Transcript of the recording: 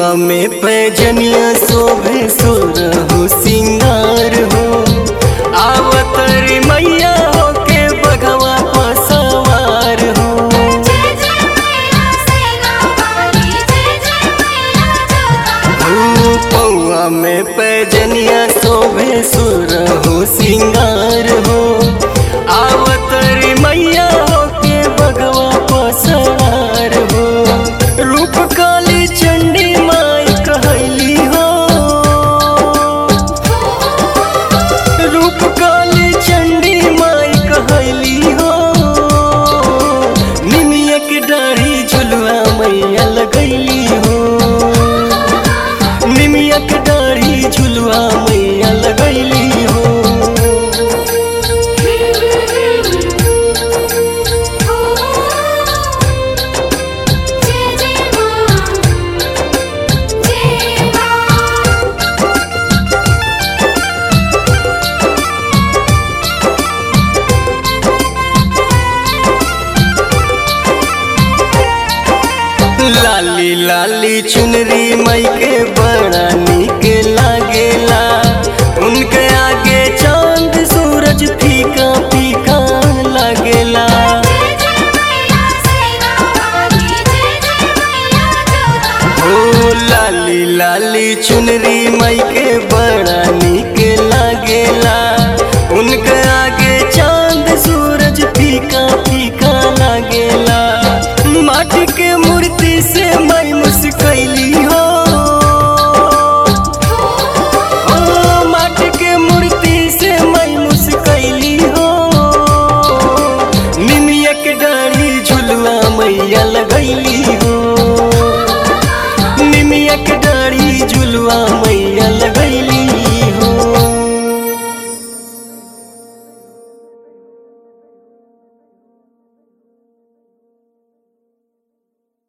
में पैजनिया शोभे सुरहु सिंगार हो आवतरी मैया होके बघवा पसवार हो जय जय मैया सेना वाली जय जय मैया जोता पौआ में पैजनिया शोभे सुरहु सिंगार हो आवतरी मैया होके बघवा पसवार हो रूप काली चंडी माई कहली हो रूप काली चंडी माई कहली हो निमिया के डाढ़ी झुलवा मैया लगैली हो निमिया के डाढ़ी झुलवा मैया लगैली हो जय जय मां जय मां लाली लाली चुनरी मई के बड़ा निक लागेला उनके आगे चांद सूरज फीका फीका लागेला जय जय मैया सेना वाली जय जय मैया जोता ओ लाली लाली चुनरी मई के बड़ा निक लागेला उनके आगे चांद सूरज फीका फीका लागेला माटी के मूर्ति से मई मुस्कैली हो ओ माटी के मूर्ति से मई मुस्कैली हो निमिया के डाढ़ी झुलवा मैया लगैली हो निमिया के डाढ़ी झुलवा मैया